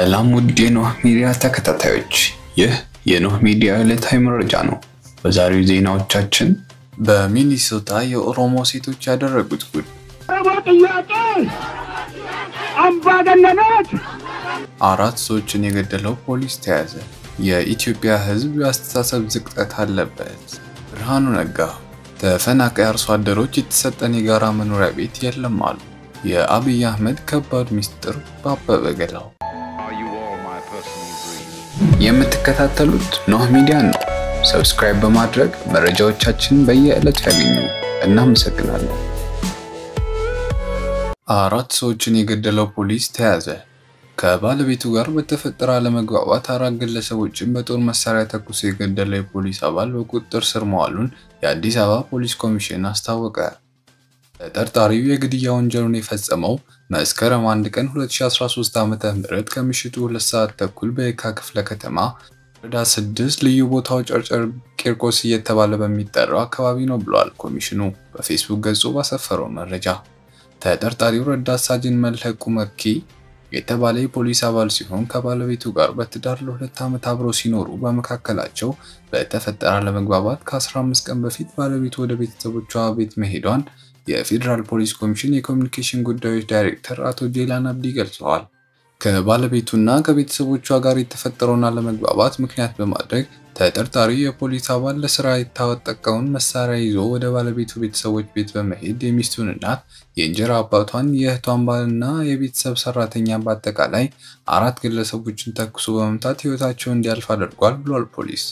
ሰላም ውድ የኖህ ሚዲያ ተከታታዮች፣ ይህ የኖህ ሚዲያ ዕለታዊ መረጃ ነው። በዛሬው ዜናዎቻችን በሚኒሶታ የኦሮሞ ሴቶች ያደረጉት ጉድ፣ ጥያቄ አምባገነኖች አራት ሰዎችን የገደለው ፖሊስ ተያዘ፣ የኢትዮጵያ ሕዝብ የአስተሳሰብ ዝቅጠት አለበት፣ ብርሃኑ ነጋ ተፈናቃይ አርሶ አደሮች የተሰጠን የጋራ መኖሪያ ቤት የለም አሉ፣ የአብይ አህመድ ከባድ ሚስጥር በአበበ ገላው። የምትከታተሉት ኖህ ሚዲያ ነው። ሰብስክራይብ በማድረግ መረጃዎቻችን በየዕለቱ ያገኙ። እናመሰግናለን። አራት ሰዎችን የገደለው ፖሊስ ተያዘ። ከባለቤቱ ጋር በተፈጠረ አለመግባባት አራት ግለሰቦችን በጦር መሳሪያ ተኩሶ የገደለው የፖሊስ አባል በቁጥጥር ስር መዋሉን የአዲስ አበባ ፖሊስ ኮሚሽን አስታወቀ። ተጠርጣሪው የግድያ ወንጀሉን የፈጸመው መስከረም 1 ቀን 2013 ዓ.ም ከምሽቱ 2 ሰዓት ተኩል በየካ ክፍለ ከተማ ወረዳ 6 ልዩ ቦታው ጨርጨር ቂርቆስ እየተባለ በሚጠራው አካባቢ ነው ብሏል ኮሚሽኑ በፌስቡክ ገጹ ባሰፈረው መረጃ። ተጠርጣሪው ረዳት ሳጅን መልህቁ መኪ የተባለ የፖሊስ አባል ሲሆን ከባለቤቱ ጋር በትዳር ለሁለት ዓመት አብረው ሲኖሩ በመካከላቸው በተፈጠረ አለመግባባት ከ15 ቀን በፊት ባለቤቱ ወደ ቤተሰቦቿ ቤት መሄዷን የፌዴራል ፖሊስ ኮሚሽን የኮሚኒኬሽን ጉዳዮች ዳይሬክተር አቶ ጄላን አብዲ ገልጸዋል። ከባለቤቱና ከቤተሰቦቿ ጋር የተፈጠረውን አለመግባባት ምክንያት በማድረግ ተጠርጣሪው የፖሊስ አባል ለስራ የታጠቀውን መሳሪያ ይዞ ወደ ባለቤቱ ቤተሰቦች ቤት በመሄድ የሚስቱን እናት፣ የእንጀራ አባቷን፣ የእህቷን ባልና የቤተሰብ ሰራተኛ በአጠቃላይ አራት ግለሰቦችን ተኩሶ በመምታት ህይወታቸው እንዲያልፍ አድርጓል ብሏል ፖሊስ።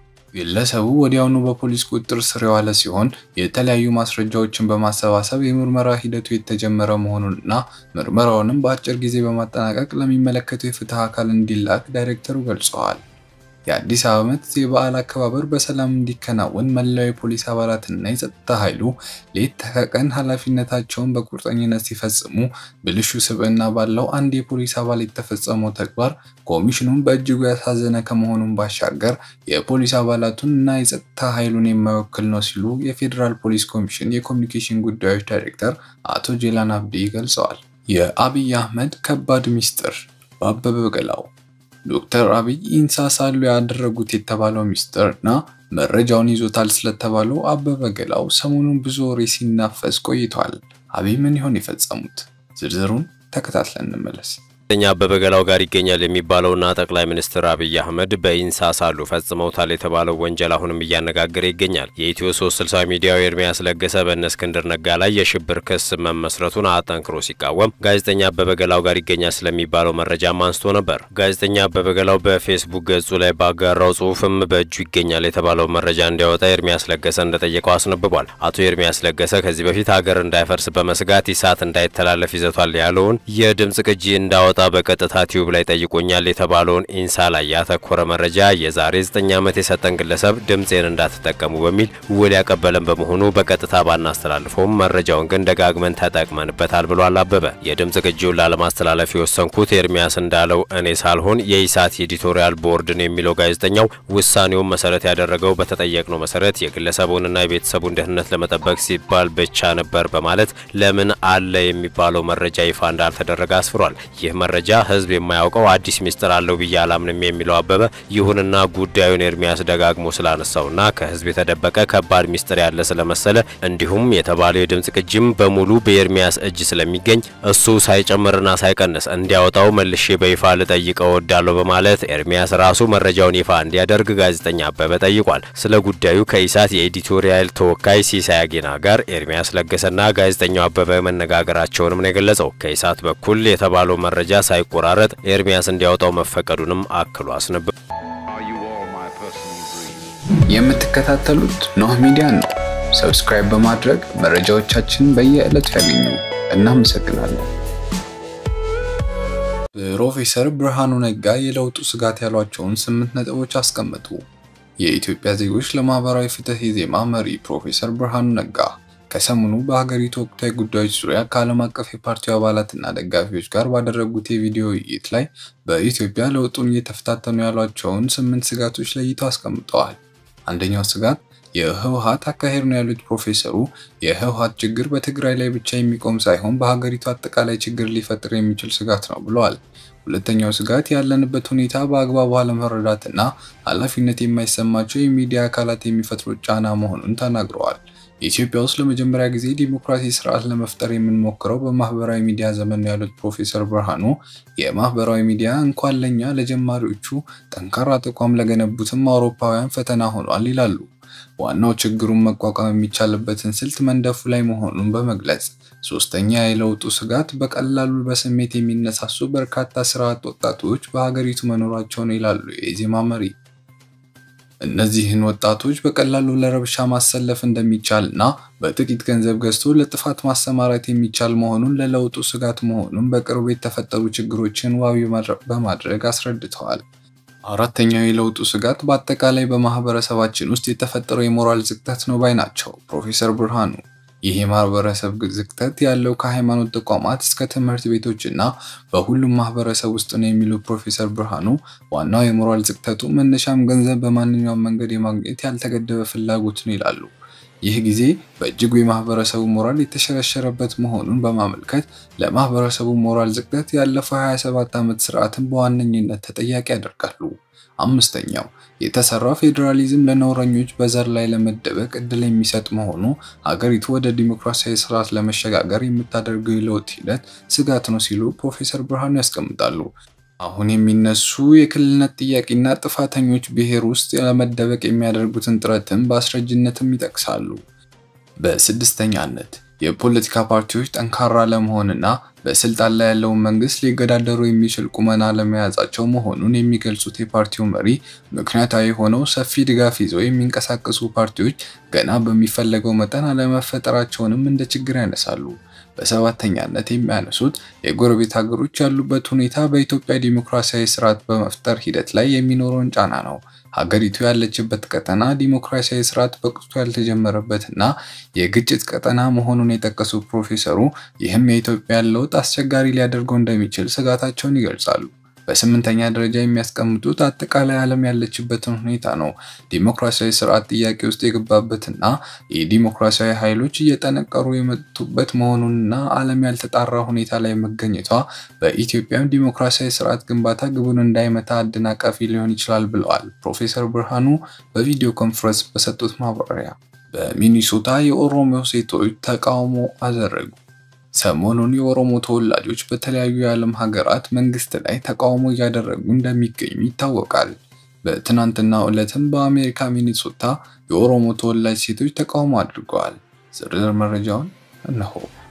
ግለሰቡ ወዲያውኑ በፖሊስ ቁጥጥር ስር የዋለ ሲሆን የተለያዩ ማስረጃዎችን በማሰባሰብ የምርመራ ሂደቱ የተጀመረ መሆኑንና ምርመራውንም በአጭር ጊዜ በማጠናቀቅ ለሚመለከተው የፍትህ አካል እንዲላክ ዳይሬክተሩ ገልጸዋል። የአዲስ ዓመት የበዓል አከባበር በሰላም እንዲከናወን መላው የፖሊስ አባላትና የጸጥታ ኃይሉ ሌት ተቀን ኃላፊነታቸውን በቁርጠኝነት ሲፈጽሙ ብልሹ ስብዕና ባለው አንድ የፖሊስ አባል የተፈጸመው ተግባር ኮሚሽኑን በእጅጉ ያሳዘነ ከመሆኑን ባሻገር የፖሊስ አባላቱን እና የጸጥታ ኃይሉን የማይወክል ነው ሲሉ የፌዴራል ፖሊስ ኮሚሽን የኮሚኒኬሽን ጉዳዮች ዳይሬክተር አቶ ጄላን አብዲ ገልጸዋል። የአብይ አህመድ ከባድ ሚስጥር በአበበ ገላው ዶክተር አብይ ኢንሳ ሳሉ ያደረጉት የተባለው ሚስጥር እና መረጃውን ይዞታል ስለተባለው አበበ ገላው ሰሞኑን ብዙ ወሬ ሲናፈስ ቆይቷል። አብይ ምን ይሆን የፈጸሙት? ዝርዝሩን ተከታትለን እንመለስ። ጋዜጠኛ አበበ ገላው ጋር ይገኛል የሚባለውና ጠቅላይ ሚኒስትር አብይ አህመድ በኢንሳ ሳሉ ፈጽመውታል የተባለው ወንጀል አሁንም እያነጋገረ ይገኛል። የኢትዮ 360 ሚዲያው ኤርሚያስ ለገሰ በእነ እስክንድር ነጋ ላይ የሽብር ክስ መመስረቱን አጠንክሮ ሲቃወም ጋዜጠኛ አበበ ገላው ጋር ይገኛል ስለሚባለው መረጃም አንስቶ ነበር። ጋዜጠኛ አበበ ገላው በፌስቡክ ገጹ ላይ ባጋራው ጽሁፍም በእጁ ይገኛል የተባለው መረጃ እንዲያወጣ ኤርሚያስ ለገሰ እንደጠየቀው አስነብቧል። አቶ ኤርሚያስ ለገሰ ከዚህ በፊት ሀገር እንዳይፈርስ በመስጋት ኢሳት እንዳይተላለፍ ይዘቷል ያለውን የድምጽ ቅጂ እንዳወጣ በቀጥታ ቲዩብ ላይ ጠይቆኛል የተባለውን ኢንሳ ላይ ያተኮረ መረጃ የዛሬ 9 ዓመት የሰጠን ግለሰብ ድምፄን እንዳትጠቀሙ በሚል ውል ያቀበለን በመሆኑ በቀጥታ ባናስተላልፈውም መረጃውን ግን ደጋግመን ተጠቅመንበታል ብሏል አበበ። የድምጽ ቅጂውን ላለማስተላለፍ የወሰንኩት ኤርሚያስ እንዳለው እኔ ሳልሆን የኢሳት ኤዲቶሪያል ቦርድን የሚለው ጋዜጠኛው ውሳኔውን መሰረት ያደረገው በተጠየቅነው መሰረት የግለሰቡንና የቤተሰቡን ደህንነት ለመጠበቅ ሲባል ብቻ ነበር በማለት ለምን አለ የሚባለው መረጃ ይፋ እንዳልተደረገ አስፍሯል። ይህ መረጃ ህዝብ የማያውቀው አዲስ ሚስጥር አለው ብዬ አላምንም የሚለው አበበ፣ ይሁንና ጉዳዩን ኤርሚያስ ደጋግሞ ስላነሳውና ከህዝብ የተደበቀ ከባድ ሚስጥር ያለ ስለመሰለ እንዲሁም የተባለው የድምጽ ቅጂም በሙሉ በኤርሚያስ እጅ ስለሚገኝ እሱ ሳይጨምርና ሳይቀንስ እንዲያወጣው መልሼ በይፋ ልጠይቀው እወዳለሁ በማለት ኤርሚያስ ራሱ መረጃውን ይፋ እንዲያደርግ ጋዜጠኛ አበበ ጠይቋል። ስለ ጉዳዩ ከኢሳት የኤዲቶሪያል ተወካይ ሲሳይ አጌና ጋር ኤርሚያስ ለገሰና ጋዜጠኛው አበበ መነጋገራቸውንም ነው የገለጸው። ከኢሳት በኩል የተባለው መረጃ ሳይቆራረጥ ኤርሚያስ እንዲያወጣው መፈቀዱንም አክሎ አስነብ የምትከታተሉት ኖህ ሚዲያ ነው። ሰብስክራይብ በማድረግ መረጃዎቻችን በየዕለቱ ያገኙ። እናመሰግናለን። ፕሮፌሰር ብርሃኑ ነጋ የለውጡ ስጋት ያሏቸውን ስምንት ነጥቦች አስቀመጡ። የኢትዮጵያ ዜጎች ለማህበራዊ ፍትህ ኢዜማ መሪ ፕሮፌሰር ብርሃኑ ነጋ ከሰሞኑ በሀገሪቱ ወቅታዊ ጉዳዮች ዙሪያ ከዓለም አቀፍ የፓርቲው አባላትና ደጋፊዎች ጋር ባደረጉት የቪዲዮ ውይይት ላይ በኢትዮጵያ ለውጡን እየተፈታተኑ ያሏቸውን ስምንት ስጋቶች ለይተው አስቀምጠዋል። አንደኛው ስጋት የህወሓት አካሄድ ነው ያሉት ፕሮፌሰሩ የህወሓት ችግር በትግራይ ላይ ብቻ የሚቆም ሳይሆን በሀገሪቱ አጠቃላይ ችግር ሊፈጥር የሚችል ስጋት ነው ብለዋል። ሁለተኛው ስጋት ያለንበት ሁኔታ በአግባቡ አለመረዳትና ኃላፊነት የማይሰማቸው የሚዲያ አካላት የሚፈጥሩት ጫና መሆኑን ተናግረዋል። ኢትዮጵያ ውስጥ ለመጀመሪያ ጊዜ ዲሞክራሲ ስርዓት ለመፍጠር የምንሞክረው በማህበራዊ ሚዲያ ዘመን ነው ያሉት ፕሮፌሰር ብርሃኑ የማህበራዊ ሚዲያ እንኳን ለኛ ለጀማሪዎቹ ጠንካራ ተቋም ለገነቡትም አውሮፓውያን ፈተና ሆኗል ይላሉ። ዋናው ችግሩን መቋቋም የሚቻልበትን ስልት መንደፉ ላይ መሆኑን በመግለጽ ሶስተኛ የለውጡ ስጋት በቀላሉ በስሜት የሚነሳሱ በርካታ ስራ አጥ ወጣቶች በሀገሪቱ መኖራቸውን ይላሉ የኢዜማ መሪ። እነዚህን ወጣቶች በቀላሉ ለረብሻ ማሰለፍ እንደሚቻል እና በጥቂት ገንዘብ ገዝቶ ለጥፋት ማሰማራት የሚቻል መሆኑን ለለውጡ ስጋት መሆኑን በቅርቡ የተፈጠሩ ችግሮችን ዋቢ በማድረግ አስረድተዋል። አራተኛው የለውጡ ስጋት በአጠቃላይ በማህበረሰባችን ውስጥ የተፈጠረው የሞራል ዝቅጠት ነው ባይ ናቸው ፕሮፌሰር ብርሃኑ። ይህ የማህበረሰብ ዝቅጠት ያለው ከሃይማኖት ተቋማት እስከ ትምህርት ቤቶች እና በሁሉም ማህበረሰብ ውስጥ ነው የሚሉ ፕሮፌሰር ብርሃኑ ዋናው የሞራል ዝቅጠቱ መነሻም ገንዘብ በማንኛውም መንገድ የማግኘት ያልተገደበ ፍላጎት ነው ይላሉ። ይህ ጊዜ በእጅጉ የማህበረሰቡ ሞራል የተሸረሸረበት መሆኑን በማመልከት ለማህበረሰቡ ሞራል ዝቅጠት ያለፈው 27 ዓመት ስርዓትን በዋነኝነት ተጠያቂ ያደርጋሉ። አምስተኛው የተሰራው ፌዴራሊዝም ለነውረኞች በዘር ላይ ለመደበቅ እድል የሚሰጥ መሆኑ ሀገሪቱ ወደ ዲሞክራሲያዊ ስርዓት ለመሸጋገር የምታደርገው የለውጥ ሂደት ስጋት ነው ሲሉ ፕሮፌሰር ብርሃኑ ያስቀምጣሉ። አሁን የሚነሱ የክልልነት ጥያቄና ጥፋተኞች ብሔር ውስጥ ለመደበቅ የሚያደርጉትን ጥረትም በአስረጅነትም ይጠቅሳሉ። በስድስተኛነት የፖለቲካ ፓርቲዎች ጠንካራ ለመሆንና በስልጣን ላይ ያለውን መንግስት ሊገዳደሩ የሚችል ቁመና ለመያዛቸው መሆኑን የሚገልጹት የፓርቲው መሪ ምክንያታዊ ሆነው ሰፊ ድጋፍ ይዘው የሚንቀሳቀሱ ፓርቲዎች ገና በሚፈለገው መጠን አለመፈጠራቸውንም እንደ ችግር ያነሳሉ። በሰባተኛነት የሚያነሱት የጎረቤት ሀገሮች ያሉበት ሁኔታ በኢትዮጵያ ዲሞክራሲያዊ ስርዓት በመፍጠር ሂደት ላይ የሚኖረውን ጫና ነው። ሀገሪቱ ያለችበት ቀጠና ዲሞክራሲያዊ ስርዓት በቅጡ ያልተጀመረበት እና የግጭት ቀጠና መሆኑን የጠቀሱት ፕሮፌሰሩ ይህም የኢትዮጵያን ለውጥ አስቸጋሪ ሊያደርገው እንደሚችል ስጋታቸውን ይገልጻሉ። በስምንተኛ ደረጃ የሚያስቀምጡት አጠቃላይ ዓለም ያለችበትን ሁኔታ ነው። ዲሞክራሲያዊ ስርዓት ጥያቄ ውስጥ የገባበትና የዲሞክራሲያዊ ኃይሎች እየጠነቀሩ የመጡበት መሆኑንና ዓለም ያልተጣራ ሁኔታ ላይ መገኘቷ በኢትዮጵያም ዲሞክራሲያዊ ስርዓት ግንባታ ግቡን እንዳይመታ አደናቃፊ ሊሆን ይችላል ብለዋል ፕሮፌሰር ብርሃኑ በቪዲዮ ኮንፈረንስ በሰጡት ማብራሪያ። በሚኒሶታ የኦሮሞ ሴቶች ተቃውሞ አደረጉ። ሰሞኑን የኦሮሞ ተወላጆች በተለያዩ የዓለም ሀገራት መንግስት ላይ ተቃውሞ እያደረጉ እንደሚገኙ ይታወቃል። በትናንትናው ዕለትም በአሜሪካ ሚኒሶታ የኦሮሞ ተወላጅ ሴቶች ተቃውሞ አድርገዋል። ዝርዝር መረጃውን እነሆ።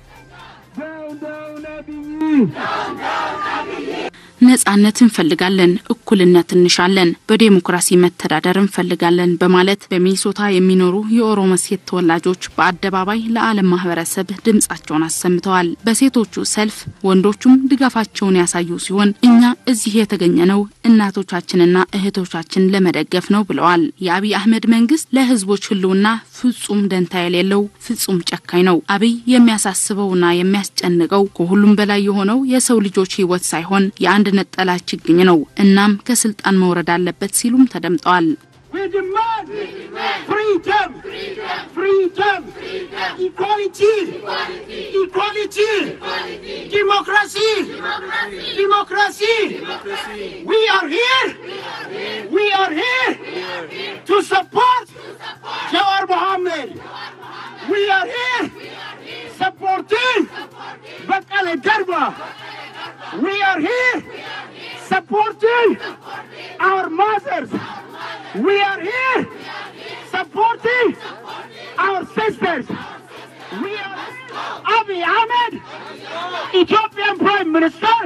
ነጻነት እንፈልጋለን፣ እኩልነት እንሻለን፣ በዴሞክራሲ መተዳደር እንፈልጋለን በማለት በሚኒሶታ የሚኖሩ የኦሮሞ ሴት ተወላጆች በአደባባይ ለዓለም ማህበረሰብ ድምጻቸውን አሰምተዋል። በሴቶቹ ሰልፍ ወንዶቹም ድጋፋቸውን ያሳዩ ሲሆን እኛ እዚህ የተገኘነው እናቶቻችንና እህቶቻችን ለመደገፍ ነው ብለዋል። የአብይ አህመድ መንግስት ለህዝቦች ህልውና ፍጹም ደንታ የሌለው ፍጹም ጨካኝ ነው። አብይ የሚያሳስበውና የሚያስጨንቀው ከሁሉም በላይ የሆነው የሰው ልጆች ህይወት ሳይሆን የአንድ ነጠላ ችግኝ ነው። እናም ከስልጣን መውረድ አለበት ሲሉም ተደምጠዋል። We demand freedom, freedom, equality, equality, democracy, democracy. We are here, we are here to support Jawar Mohammed. We are here supporting Bakale Darba. We are here supporting our mothers. We are here supporting our sisters. We are Abiy Ahmed, Ethiopian Prime Minister,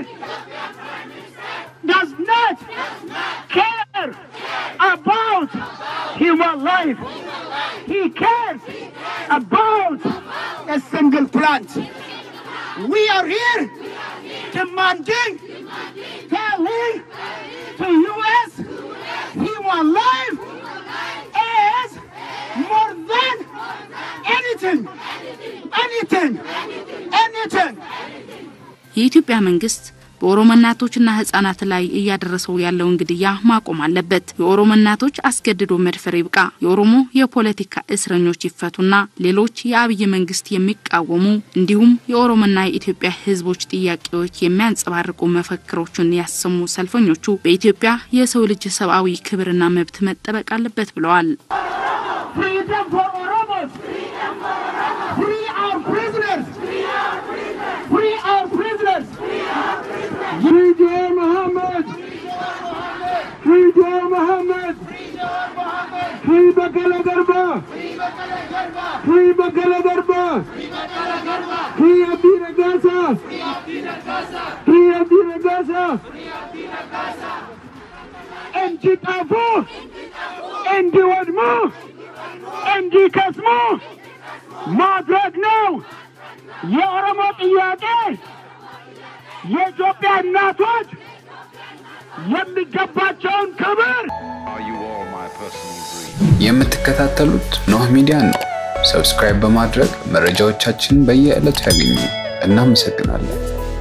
does not care about human life. He cares about a single plant. We are here demanding, telling to U.S. human life is more than anything, anything, anything. የኢትዮጵያ መንግስት በኦሮሞ እናቶችና ህጻናት ላይ እያደረሰው ያለውን ግድያ ማቆም አለበት። የኦሮሞ እናቶች አስገድዶ መድፈር ይብቃ። የኦሮሞ የፖለቲካ እስረኞች ይፈቱና ሌሎች የአብይ መንግስት የሚቃወሙ እንዲሁም የኦሮሞና የኢትዮጵያ ህዝቦች ጥያቄዎች የሚያንጸባርቁ መፈክሮችን ያሰሙ ሰልፈኞቹ በኢትዮጵያ የሰው ልጅ ሰብአዊ ክብርና መብት መጠበቅ አለበት ብለዋል። Freedom for Oromos. Free our prisoners. Free our prisoners. Free Jawar Muhammad. Free Jawar Muhammad. Free Bakala Garba. Free Bakala Garba. Free Abdi Ragasa. Free Abdi Ragasa. እንዲጠፉ እንዲወድሙ እንዲከስሙ ማድረግ ነው የኦሮሞ ጥያቄ። የኢትዮጵያ እናቶች የሚገባቸውን ክብር የምትከታተሉት ኖህ ሚዲያን ነው። ሰብስክራይብ በማድረግ መረጃዎቻችንን በየዕለቱ ያገኙ። እናመሰግናለን።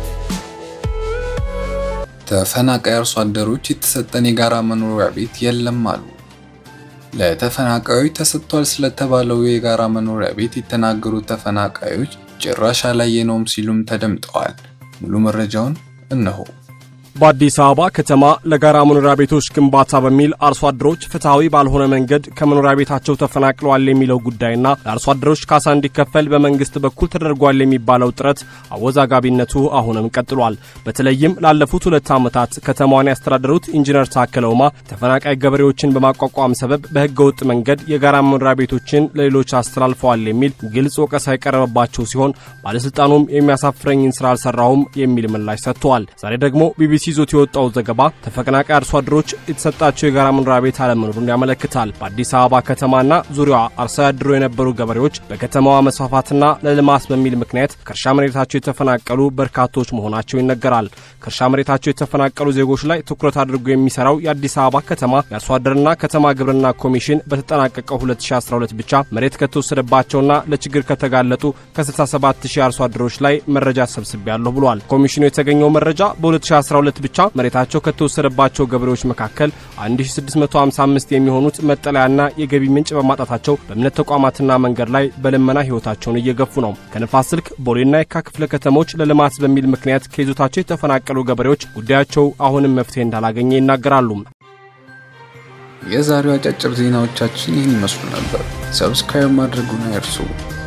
ተፈናቃይ አርሶ አደሮች የተሰጠን የጋራ መኖሪያ ቤት የለም አሉ። ለተፈናቃዮች ተሰጥቷል ስለተባለው የጋራ መኖሪያ ቤት የተናገሩት ተፈናቃዮች ጭራሽ አላየነውም ሲሉም ተደምጠዋል። ሙሉ መረጃውን እነሆ። በአዲስ አበባ ከተማ ለጋራ መኖሪያ ቤቶች ግንባታ በሚል አርሶ አደሮች ፍትሐዊ ባልሆነ መንገድ ከመኖሪያ ቤታቸው ተፈናቅለዋል የሚለው ጉዳይና ለአርሶ አደሮች ካሳ እንዲከፈል በመንግስት በኩል ተደርጓል የሚባለው ጥረት አወዛጋቢነቱ አሁንም ቀጥሏል። በተለይም ላለፉት ሁለት ዓመታት ከተማዋን ያስተዳደሩት ኢንጂነር ታከለ ኡማ ተፈናቃይ ገበሬዎችን በማቋቋም ሰበብ በህገ ወጥ መንገድ የጋራ መኖሪያ ቤቶችን ለሌሎች አስተላልፈዋል የሚል ግልጽ ወቀሳ የቀረበባቸው ሲሆን ባለስልጣኑም የሚያሳፍረኝን ስራ አልሰራሁም የሚል ምላሽ ሰጥተዋል። ዛሬ ደግሞ ቢቢሲ ይዞት የወጣው ዘገባ ተፈናቃይ አርሶ አደሮች የተሰጣቸው የጋራ መኖሪያ ቤት አለመኖሩን ያመለክታል። በአዲስ አበባ ከተማና ዙሪያዋ አርሰው ያድሮ የነበሩ ገበሬዎች በከተማዋ መስፋፋትና ለልማት በሚል ምክንያት ከእርሻ መሬታቸው የተፈናቀሉ በርካቶች መሆናቸው ይነገራል። ከእርሻ መሬታቸው የተፈናቀሉ ዜጎች ላይ ትኩረት አድርጎ የሚሰራው የአዲስ አበባ ከተማ የአርሶ አደርና ከተማ ግብርና ኮሚሽን በተጠናቀቀው 2012 ብቻ መሬት ከተወሰደባቸውና ለችግር ከተጋለጡ ከ67 ሺህ አርሶ አደሮች ላይ መረጃ ሰብስቤያለሁ ብሏል። ኮሚሽኑ የተገኘው መረጃ በ2012 ብቻ መሬታቸው ከተወሰደባቸው ገበሬዎች መካከል 1655 የሚሆኑት መጠለያና የገቢ ምንጭ በማጣታቸው በእምነት ተቋማትና መንገድ ላይ በልመና ሕይወታቸውን እየገፉ ነው። ከንፋስ ስልክ ቦሌና የካ ክፍለ ከተሞች ለልማት በሚል ምክንያት ከይዞታቸው የተፈናቀሉ ገበሬዎች ጉዳያቸው አሁንም መፍትሄ እንዳላገኘ ይናገራሉ። የዛሬው አጫጭር ዜናዎቻችን ይህን ይመስሉ ነበር። ሰብስክራይብ ማድረጉን አይርሱ።